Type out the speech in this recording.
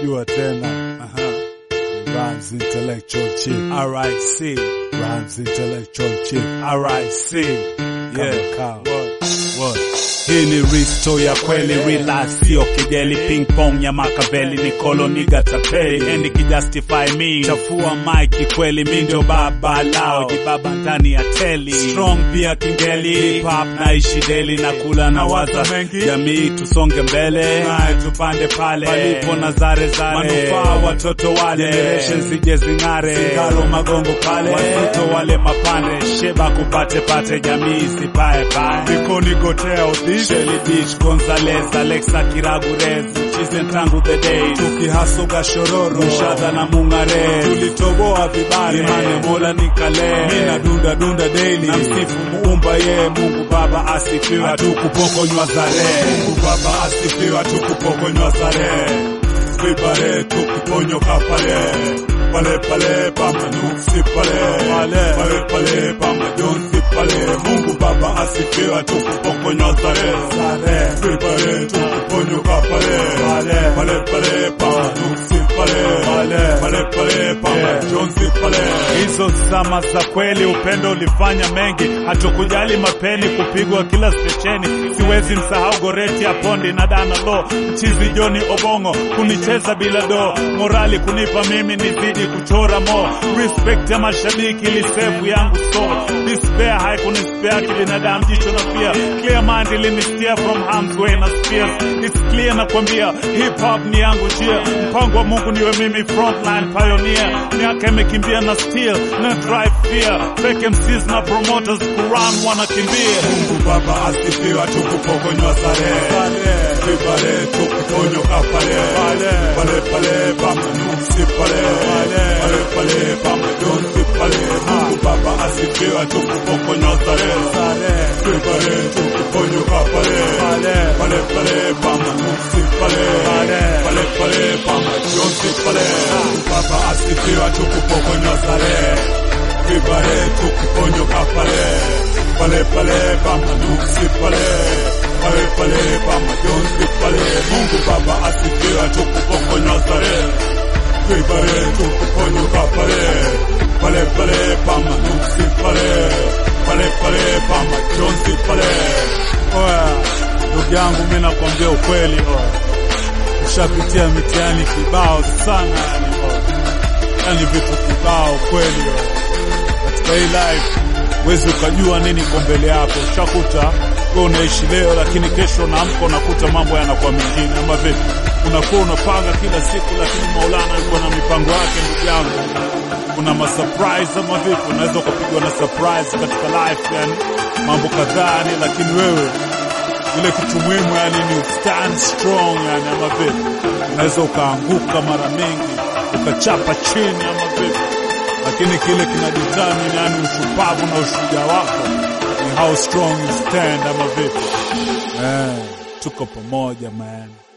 unajua tena. Aha. Rhymes intellectual chief. RIC. Rhymes intellectual chief. RIC. Yeah. Kama What? What? Hii ni risto ya kweli relax, sio kejeli. Ping pong ya Makaveli ni koloniga tapeli, endi kijustify me chafua mike kweli, mi ndio baba lao jibaba ndani ya teli strong pia kingeli hip hop naishi deli na kula na waza jamii tusonge mbele naye tupande pale palipo na zare zare manufaa watoto wale generation zije zing'are singalo magongo pale wazito wale mapande sheba kupate pate jamii sipae pae vikoni gotea Shelly Beach, Gonzalez, Alexa Kiragurez, Chizen tangu the day, tukihasoga shororo, Mshadha na Mungare, tulitoboa vibare, Imane Mola nikale, mina dunda dunda daily, na msifu muumba ye, Mungu Baba asifiwe, hatukupokonywa zare, Mungu Baba asifiwe, hatukupokonywa zare, vibare tukiponyoka pale pale pale pama nuksi pale pale pale pale pama jonsi pale Mungu Baba asifiwe tukupokonywa zare zare pale tukuponyoka pale pale pale pale pama nuksi pale pale pale pale pama jonsi pale hizo zama za kweli upendo ulifanya mengi hatukujali mapeni kupigwa kila stesheni siwezi msahau goreti ya pondi na dana lo mchizi Joni Obongo kunicheza bila do morali kunipa mimi nizidi kuchora mo respect ya mashabiki lisefu yangu so despair haikunispea kibinadamu jicho na pia clear mind ilinistia from harm's way na spears it's clear na kwambia hip hop ni yangu njia mpango wa Mungu niwe mimi frontline pioneer miaka imekimbia na still na drive fear fake MCs na promoters Quran wanakimbia Mungu Baba asifiwe tukupokonywa sare vibale tukuponyoka pale pale pale pama nuksi pale pale pale pama jonsi pale Mungu Baba asifiwe tukupokonywa sare vibale tukuponyoka pale pale pale pama nuksi pale pale pale pama jonsi pale Mungu Baba asifiwe tukupokonywa sare vibale tukuponyoka pale pale pale pama nuksi pale pale pale pama jonsi pale Mungu Baba asifiwe tukupokonywa zare vibare tukuponyoka pale pale pale pama nuksi pale pale pale pama jonsi pale oya ndugu yangu mimi nakwambia ukweli oya ushapitia mitihani kibao sana yani oya yani vitu kibao kweli oya katika hii life wezi ukajua nini kwa mbele yako ushakuta wewe unaishi leo lakini kesho unaamka unakuta mambo yanakuwa mengine ama vipi unakuwa unapanga kila siku lakini maulana yuko na mipango yake ndugu yangu kuna masurprise ama vipi unaweza ukapigwa na surprise katika life yani mambo kadhaa yani lakini wewe ile kitu muhimu yani ni stand strong yani ama vipi unaweza ukaanguka mara mengi ukachapa chini ama vipi lakini kile kinadetermine yani ushupavu na ushujaa wako ni how strong you stand ama vipi eh, tuko pamoja man